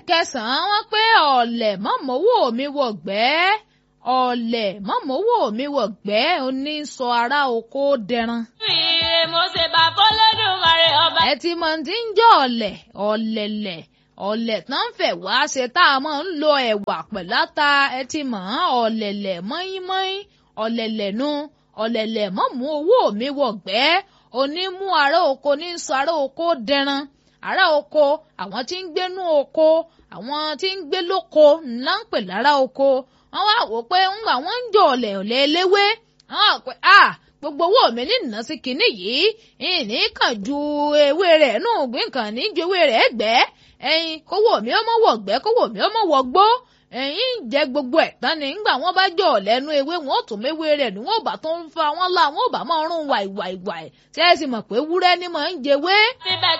ìkẹsàn-án wọ́n pé ọ̀lẹ̀ mọ́mọ́wó mi wọ̀gbẹ́ ọ̀lẹ̀ mọ́mọ́wó mi wọ̀gbẹ́ oní sọ ará oko dẹran. ire mo ṣe bá fọlọ́dúnmarè ọba. ẹ ti mọ ti ń jẹ́ ọ̀lẹ̀ ọ̀lẹ̀lẹ̀ ọ̀lẹ̀ tán ń fẹ̀ wá ṣe tá a máa ń lo ẹ̀wà pẹ̀láta ẹ ti mọ̀ ọ́n ọ̀lẹ̀lẹ̀ mọ́ínmọ́ín ọ̀lẹ̀lẹ̀ nu ọ̀lẹ̀lẹ̀ mọ́mú owó mi wọ̀gbẹ́ onímú ará oko ní sọ ará oko dẹran ará oko àwọn tí ń gbénú oko àwọn tí ń gbé lóko ńlá ń pè lára oko wọ́n wá wò pé ńgbà wọ́n ń jọ ọ̀lẹ̀ ọ̀lẹ̀ eléwé wọ́n wá pé ah gbogbo owó mi ní ìná sí kinní yìí ìní kàn ju ewé rẹ̀ nù gbìn kàn ní ju ewé rẹ̀ gbẹ́ ẹyin kówó mi ọmọ wọ̀gbẹ́ kówó mi ọmọ wọ̀gbó ẹyin ń jẹ gbogbo ẹ̀ tán ni ńgbà wọ́n bá jọ lẹ́nu ewé wọn ò tún méwé rẹ̀ ni wọ́n ò bá tó ń fa wọn la wọn ò bá máa rún wàìwàìwàì tí ẹ sì mọ̀ pé wúrẹ́ ni mò ń jẹwé. síbẹ̀